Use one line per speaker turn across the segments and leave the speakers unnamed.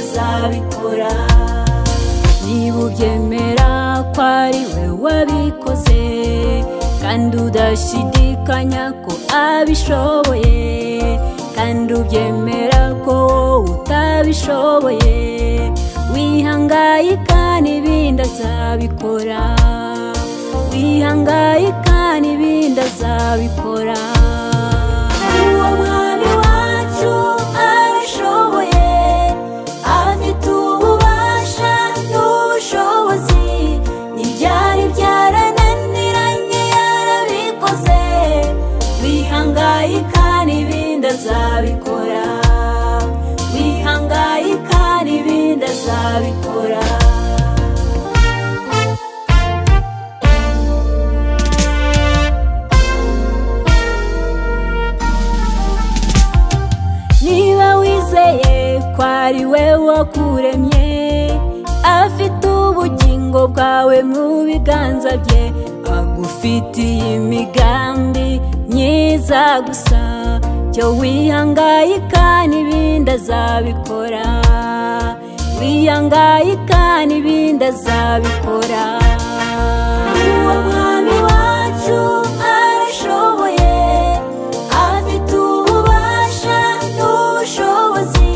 uzabikora niba ubyemera ko ari we wabikoze kandi udashidikanya ko abishoboye kandi ubyemera ko wowe utabishoboye wihangayika n'ibindi azabikora wihangayika n'ibindi azabikora uwo mwami wacu abishoboye afite ububasha n'ubushobozi n'ibyari byarananiranye yarabikoze wihangayika n'ibindi azabikora wihangayika n'ibindi azabikora niba wizeye ko ari we wakuremye afite ubugingo bwawe mu biganza bye agufitiye imigambi myiza gusa cyo wihangayika n'ibindi azabikora wihangayika n'ibindi azabikora uwo mwami wacu arashoboye afite ububasha n'ubushobozi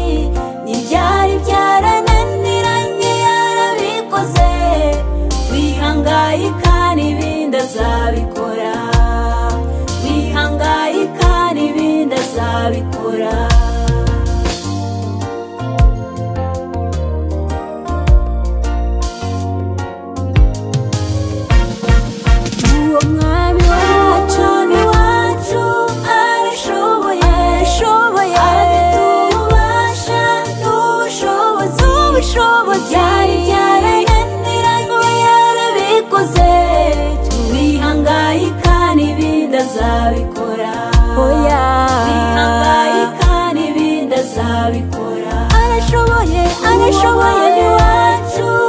n'ibyari byarananiranye yarabikoze wihangayika n'ibindi azabikora wihangayika n'ibindi azabikora uwo mwami wacu ni wacu arashoboye arashoboye afite ububasha n'ubushobozi ubushobozi yari yarayaniranye yarabikoze wihangayika n'ibindi azabikora oya wihangayika n'ibindi azabikora arashoboye arashoboye ni wacu